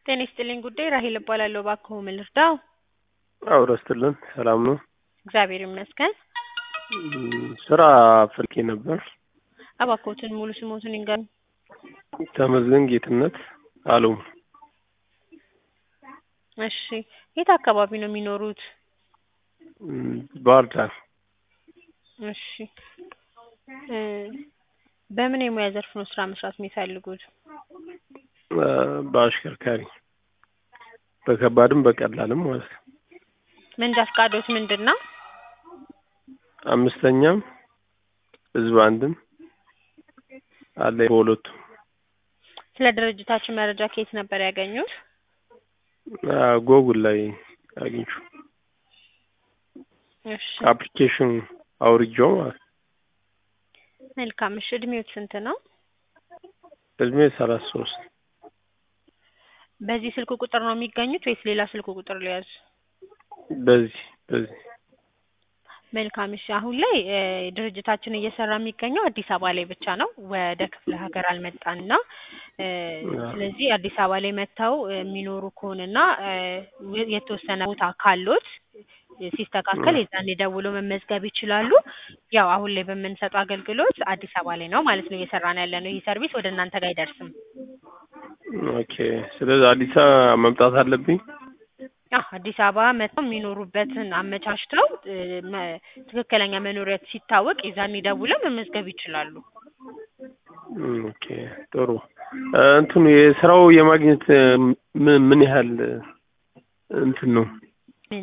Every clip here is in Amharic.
ጤና ይስጥልኝ ጉዳይ ራሄል እባላለሁ። እባክዎ ምን ልርዳው? አውራ ስትልን ሰላም ነው? እግዚአብሔር ይመስገን። እም፣ ስራ ፈልጌ ነበር። እባክዎትን ሙሉ ስሞትን ይንገሩኝ? ተመስገን ጌትነት አለው። እሺ፣ የት አካባቢ ነው የሚኖሩት? እም፣ ባህር ዳር እሺ፣ እ በምን የሙያ ዘርፍ ነው ስራ መስራት የሚፈልጉት? እ፣ በአሽከርካሪ በከባድም በቀላልም ማለት ነው። መንጃ ፈቃዶት ምንድን ነው? አምስተኛም ህዝብ አንድም አለ በሁለቱም። ስለ ድርጅታችን መረጃ ከየት ነበር ያገኙት? አ፣ ጎጉል ላይ አግኝቼ እሺ፣ አፕሊኬሽን አውርጄው ማለት ነው። መልካም። እሺ፣ እድሜዎት ስንት ነው? እድሜ ሰላሳ ሶስት በዚህ ስልክ ቁጥር ነው የሚገኙት ወይስ ሌላ ስልክ ቁጥር ሊያዙ? በዚህ በዚህ መልካም እሺ። አሁን ላይ እ ድርጅታችን እየሰራ የሚገኘው አዲስ አበባ ላይ ብቻ ነው። ወደ ክፍለ ሀገር አልመጣንና እ ስለዚህ አዲስ አበባ ላይ መጥተው የሚኖሩ ከሆነና እ የተወሰነ ቦታ ካሎት ሲስተካከል የዛኔ ደውሎ መመዝገብ ይችላሉ። ያው አሁን ላይ በምንሰጠው አገልግሎት አዲስ አበባ ላይ ነው ማለት ነው እየሰራን ያለ ነው። ይህ ሰርቪስ ወደ እናንተ ጋር አይደርስም። ኦኬ። ስለዚህ አዲስ አበባ መምጣት አለብኝ። አዎ አዲስ አበባ መጥተው የሚኖሩበትን አመቻችተው እ መ- ትክክለኛ መኖሪያ ሲታወቅ የዛኔ ደውለው መመዝገብ ይችላሉ። እም፣ ኦኬ ጥሩ። እ፣ እንትኑ የስራው የማግኘት እ፣ ምን ምን ያህል እ፣ እንትን ነው ምን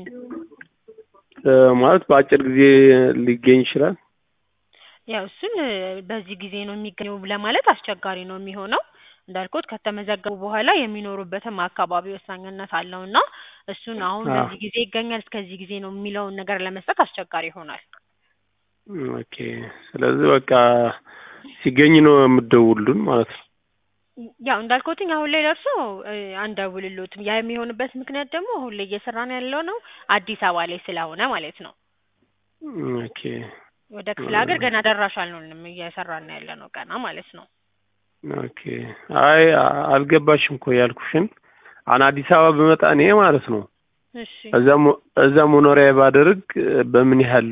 እ፣ ማለት በአጭር ጊዜ ሊገኝ ይችላል? ያው እሱን እ በዚህ ጊዜ ነው የሚገኘው ለማለት አስቸጋሪ ነው የሚሆነው። እንዳልኩት ከተመዘገቡ በኋላ የሚኖሩበትም አካባቢ ወሳኝነት አለው እና እሱን አሁን አዎ። በዚህ ጊዜ ይገኛል እስከዚህ ጊዜ ነው የሚለውን ነገር ለመስጠት አስቸጋሪ ይሆናል። እም፣ ኦኬ። ስለዚህ በቃ ሲገኝ ነው የምትደውሉን ማለት ነው። ያው እንዳልኩትኝ አሁን ላይ ደርሶ እ አንደውልሎትም። ያ የሚሆንበት ምክንያት ደግሞ አሁን ላይ እየሰራን ያለው ነው አዲስ አበባ ላይ ስለሆነ ማለት ነው። እም፣ ኦኬ ወደ ክፍለ ሀገር ገና ደራሽ አልሆንም እየሰራን ያለ ነው ገና ማለት ነው። ኦኬ። አይ አ- አልገባሽም እኮ ያልኩሽን አሁን አዲስ አበባ ብመጣ እኔ ማለት ነው እሺ እዛ ሞ- እዛ መኖሪያ ባደርግ እ፣ በምን ያህል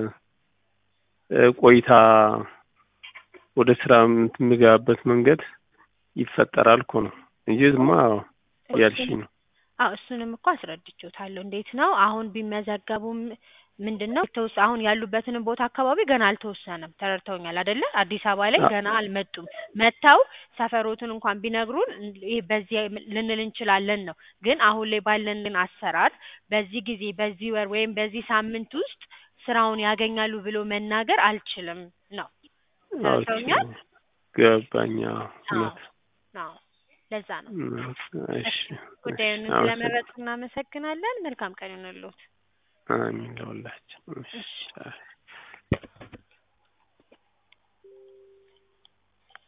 እ፣ ቆይታ ወደ ስራ የምገባበት መንገድ ይፈጠራል እኮ ነው እንጂ ዝማ ያልሽኝ ነው። አዎ እሱንም እኮ አስረድቼዎታለሁ። እንዴት ነው አሁን ቢመዘገቡም ምንድን ነው የተወሰ አሁን ያሉበትንም ቦታ አካባቢ ገና አልተወሰነም። ተረድተውኛል አይደለ? አዲስ አበባ ላይ አ- ገና አልመጡም። መጥተው ሰፈሮትን እንኳን ቢነግሩን ይሄ በዚህ ልንል እንችላለን ነው። ግን አሁን ላይ ባለን ግን አሰራር በዚህ ጊዜ በዚህ ወር ወይም በዚህ ሳምንት ውስጥ ስራውን ያገኛሉ ብሎ መናገር አልችልም ነው። ተረድተውኛል? ገባኝ። አዎ፣ አዎ እውነት አዎ ለዛ ነው። እም፣ እሺ፣ እሺ እሺ፣ ጉዳዩን አመሰግናለሁ። ስለመረጡ እናመሰግናለን። መልካም ቀን ይሁንልዎት። አሚን ለሁላችን። እሺ፣ እሺ አይ